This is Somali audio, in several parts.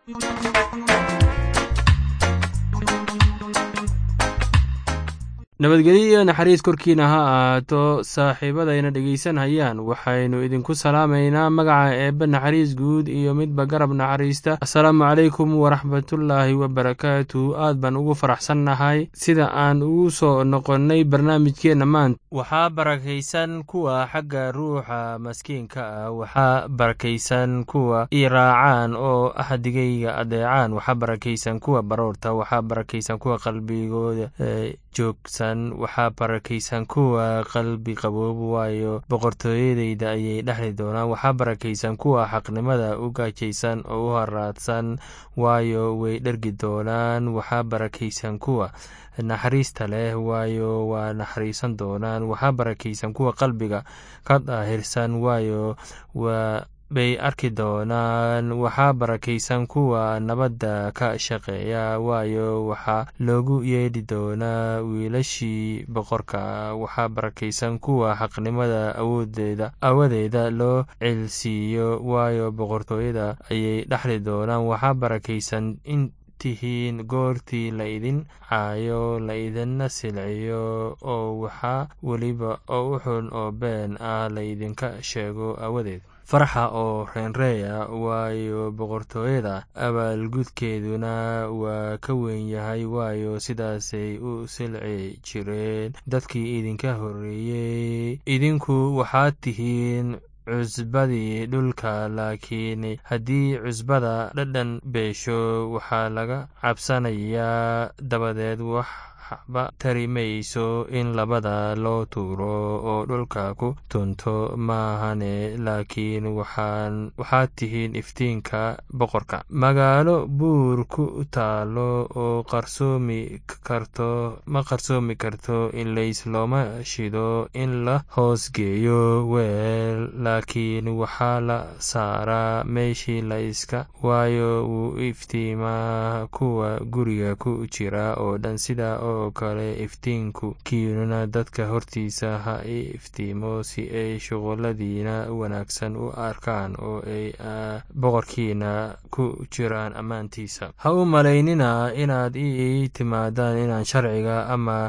nabadgelyo iyo naxariis korkiina ha ahaato saaxiibadayna dhegaysanhayaan waxaynu idinku salaamaynaa magaca eebbe naxariis guud iyo midba garab naxariista assalaamu calaykum waraxmatullaahi wabarakaatu aad baan ugu faraxsannahay sida aan ugu soo noqonnay barnaamijkeenna maanta waxaa barakaysan kuwa xagga ruuxa maskiinka ah waxaa barakaysan kuwa i raacaan oo ahdigayga adeecaan waxaa barakaysan kuwa baroorta waxaa barakaysan kuwa qalbigooda joogsan waxaa barakaysan kuwa qalbi qaboob waayo boqortooyadeyda ayay dhexli doonaan waxaa barakaysan kuwa xaqnimada u gaajaysan oo u haraadsan waayo way dhergi doonaan waxaa barakaysan kuwa naxariista leh waayo waa naxariisan doonaan waxaa barakaysan kuwa qalbiga ka daahirsan waayo waa bay arki doonaan waxaa barakaysan kuwa nabadda ka shaqeeya waayo waxaa loogu yeedhi doonaa wiilashii boqorka waxaa barakaysan kuwa xaqnimada awoodeeda awadeeda loo celsiiyo waayo boqortooyada ayay dhexli doonaan waxaa barakaysan in tihiin goortii la idin caayo la idinna silciyo oo waxaa weliba oo u xun oo been ah la idinka sheego awadeed farxa oo reenreeya waayo boqortooyada abaalgudkeeduna waa ka weyn yahay waayo sidaasay u silci jireen dadkii idinka horreeyey idinku waxaad tihiin cusbadii dhulka laakiin haddii cusbada dhadhan beesho waxaa laga cabsanayaa dabadeed waxba tari mayso in labada loo tuuro oo dhulka ku tunto maahane laakiin waxaad tihiin iftiinka boqorka magaalo buur ku taalo oo qarsoomi karto ma qarsoomi karto in lays looma shido in la hoosgeeyo weel laakiin waxaa la saaraa meeshii la iska waayo wuu iftiimaa kuwa guriga ku jira oo dhan sida oo kale iftiinku kiinuna dadka hortiisa ha i iftiimo si ay shuquladiina wanaagsan u arkaan oo ay boqorkiina ku jiraan ammaantiisa ha u malaynina inaad ii timaadaan inaan sharciga ama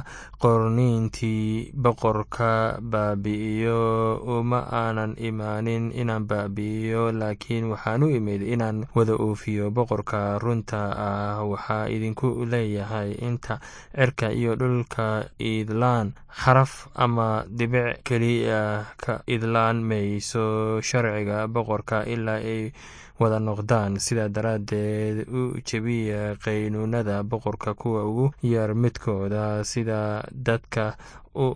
qorniintii boqorka baabi'iyo uma aanan imaanin inaan baabi'iyo laakiin waxaan u imid inaan wada oofiyo boqorka runta ah waxaa idinku leeyahay inta cirka iyo dhulka idlaan xaraf ama dhibic keliya ka idlaan mayso sharciga boqorka ilaa ay wada noqdaan sidaa daraaddeed u jebiya qaynuunada boqorka kuwa ugu yar midkooda sida dadka u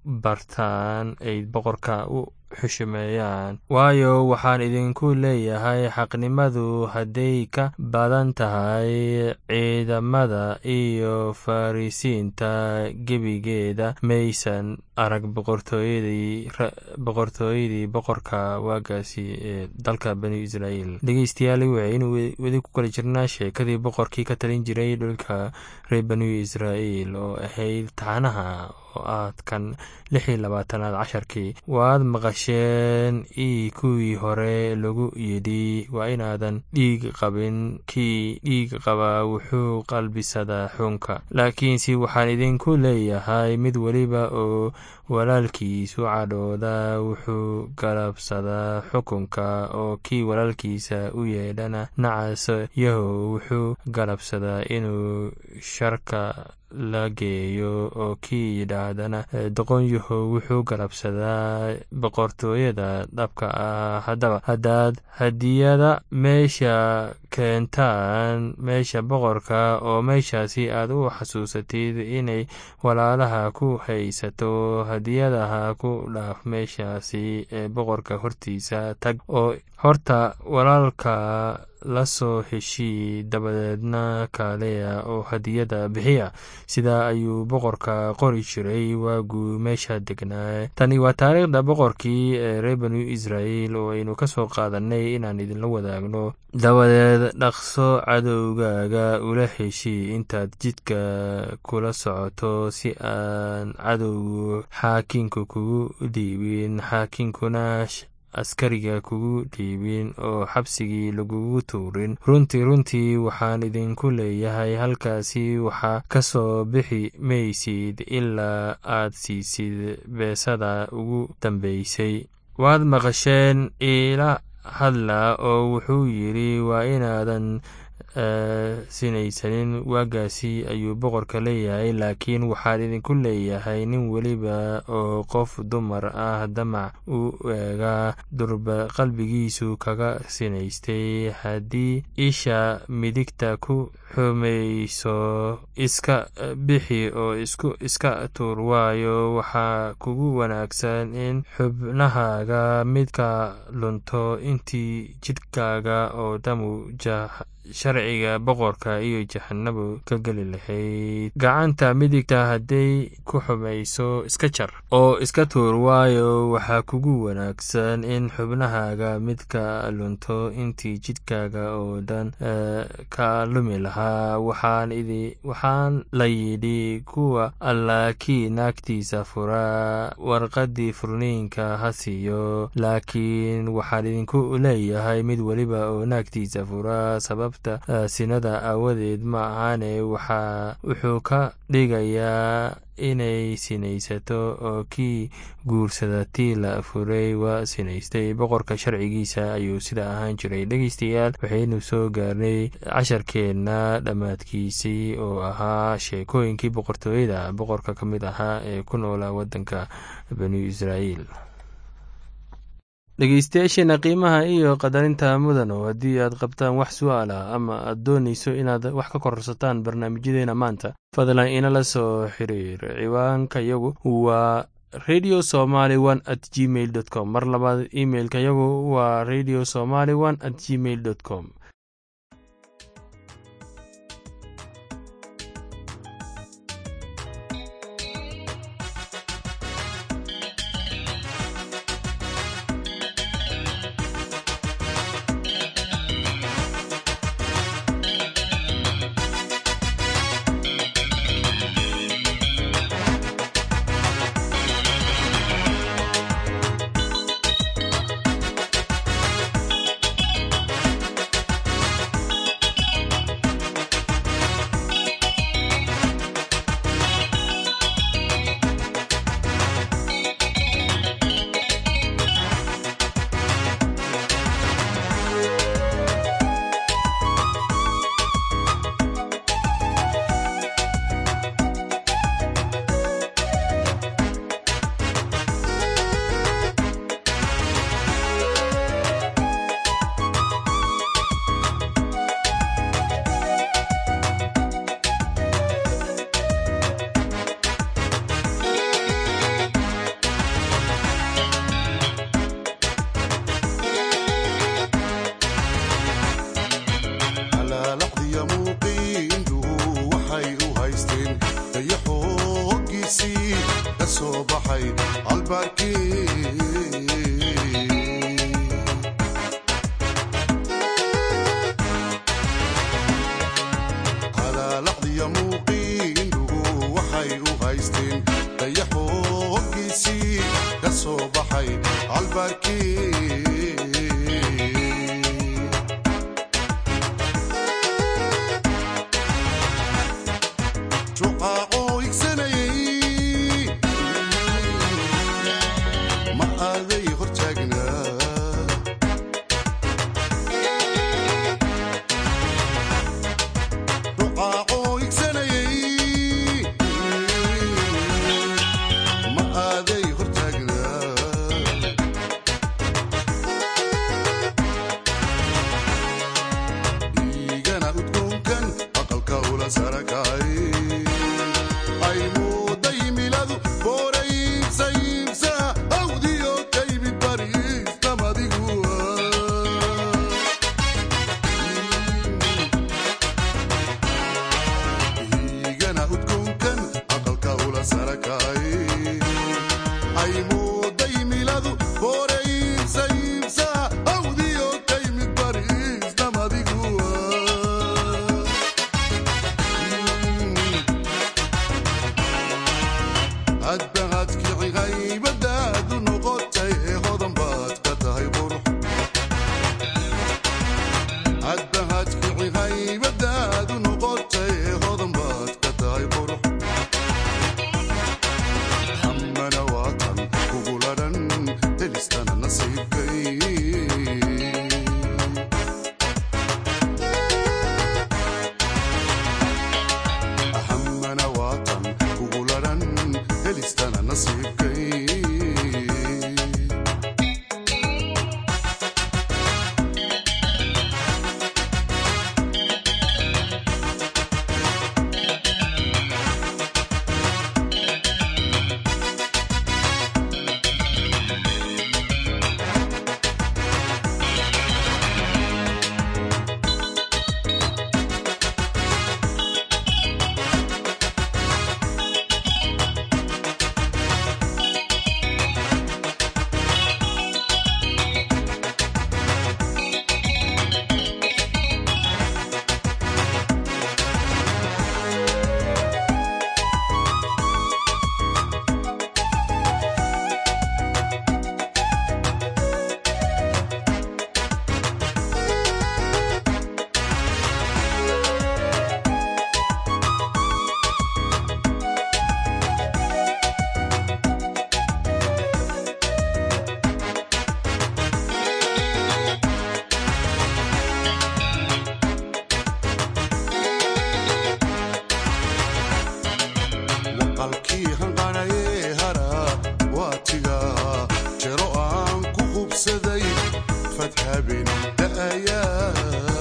bartaan ay boqorka u xushumeeyaan waayo waxaan idinku leeyahay xaqnimadu hadday ka badan tahay ciidamada iyo farisiinta gebigeeda maysan arag boqortooyadii boqorka waagaasi ee dalka bani israa'iil dhegeystayaal waxaynu weli ku kala jirnaa sheekadii boqorkii ka talin jiray dhulka reer bani israa'iil oo ahayd taxanaha oo aad kan lix iyo labaatanaad casharkii waad maqasheen ii kuwii hore lagu yidhi waa inaadan dhiig qabin kii dhiig qabaa wuxuu qalbisadaa xunka laakiinse waxaan idinku leeyahay mid weliba oo walaalkiisu cadhooda wuxuu galabsadaa xukunka oo kii walaalkiisa u yeedhana nacas yahow wuxuu galabsadaa inuu sharka la geeyo oo kii yidhaahdana doqonyahow wuxuu galabsadaa boqortooyada dhabka ah haddaba haddaad hadiyada meesha keentaan meesha boqorka oo meeshaasi aad u xasuusatid inay walaalaha ku haysato hadiyadaha ku dhaaf meeshaasi ee boqorka hortiisa tag oo horta walaalka la soo heshii dabadeedna kaaleya oo hadiyada bixiya sidaa ayuu boqorka qori jiray waaguu meesha degnaa tani waa taariikhda boqorkii ee reer banu israa'iil oo aynu ka soo qaadanay inaan idinla wadaagno dabadeed dhaqso cadowgaaga ula heshii intaad jidka kula socoto si aan cadowgu xaakiinku kugu dhiibin xaakinkuna askariga kugu dhiibin oo xabsigii lagugu tuurin runtii runtii waxaan idinku leeyahay halkaasi waxaa ka soo bixi maysid ilaa aad siisid beesada ugu dambaysay waad maqasheen iila hadla oo wuxuu yidhi waa inaadan sinaysanin waagaasi ayuu boqorka leeyahay laakiin waxaan idinku leeyahay nin weliba oo qof dumar ah damac u eega durba qalbigiisu kaga sinaystay haddii isha midigta ku xumayso iska bixi oo isku iska tuur waayo waxaa kugu wanaagsan in xubnahaaga midka lunto intii jidhkaaga oo dhamu sharciga boqorka iyo jahanabo ka geli lahayd gacanta midigta hadday ku xumayso iska jar oo iska tuur waayo waxaa kugu wanaagsan in xubnahaaga midka lunto intii jidhkaaga oo dhan ka lumi lahaa waxaan la yidhi kuwa alla kii naagtiisa fura warqaddii furniinka ha siiyo laakiin waxaan idinku leeyahay mid weliba oo naagtiisa fura sababta sinada aawadeed ma ahane wuxuu ka dhigayaa inay sinaysato oo kii guursada tii la furay waa sinaystay boqorka sharcigiisa ayuu sida ahaan jiray dhegeystayaal waxaynu soo gaarnay casharkeenna dhammaadkiisii oo ahaa sheekooyinkii boqortooyada boqorka ka mid ahaa ee ku noolaa waddanka banu israa'iil dhegeystayaasheena qiimaha iyo qadarinta mudano haddii aad qabtaan wax su-aal ah ama aad doonayso inaad wax ka kororsataan barnaamijyadeena maanta fadlan inala soo xiriir ciwaanka yagu waa radio somaly one at gmail dot com mar labaad imeilka yagu waa radio somaly one at gmail dot com habeen da'ayaa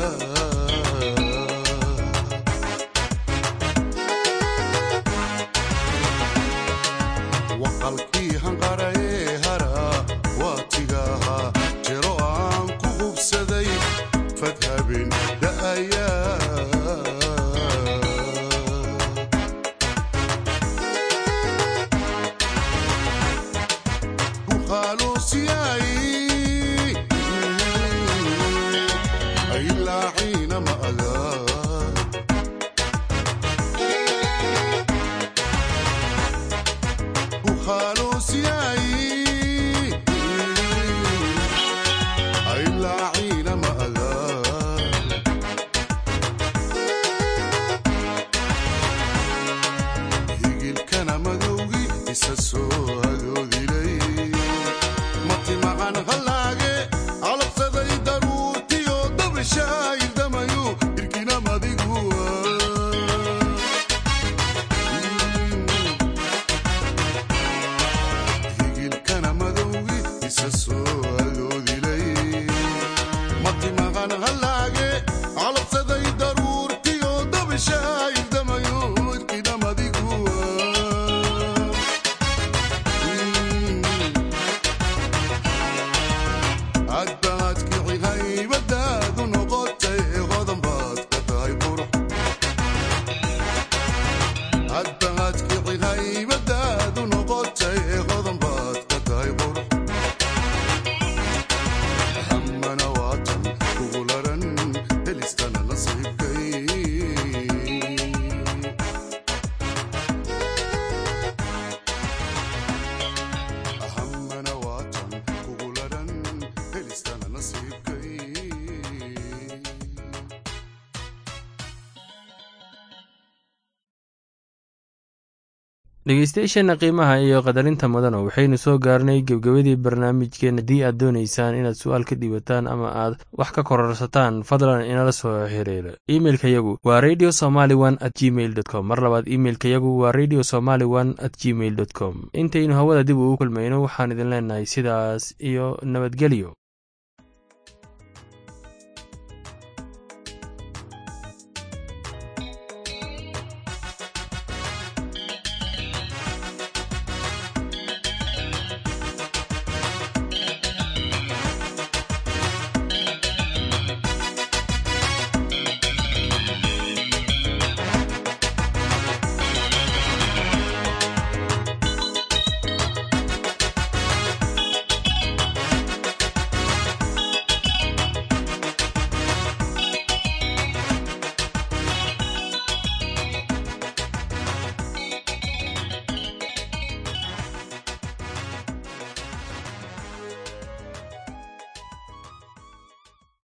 waqalkii hanqarayee hara waatigaha jero aan ku hubsaday fad habeen da'ayaa buqaaluusiyay ilaa xiina ma agaa bukhaaluusiyay ilaa xiina ma agaa higilkana madowgi isa soo adoodilay matimacan hallaage calabsaday daruurtiyo dabishaayildamayu irkina madiguwa higilkana madowgi isa soo adoodilay matimacan hallaage calabsaday daruurtiyo dabishaayildamayu irkina madiguwa hadbaad kici haybadaadu noqotay hodan baad ka tahay qurux hadbaad kici haybadaadu noqotay hodan baad ka tahay qurux hammana waatan kugu laran helistana nasiibkay hammana waatan kugu laran helistana nasiibkay dhegeystayaasheena qiimaha iyo qadarinta mudana waxaynu soo gaarnay gebgebadii barnaamijkeen haddii aad doonaysaan inaad su-aal ka dhiibataan ama aad wax ka kororsataan fadlan inala soo xiriira imeilka yagu waa radio somaly one at gmail dot com mar labaad imeilka yagu waa radio somaly one at gmail dot com intaynu hawada dib ugu kulmayno waxaan idin leenahay sidaas iyo nabadgelyo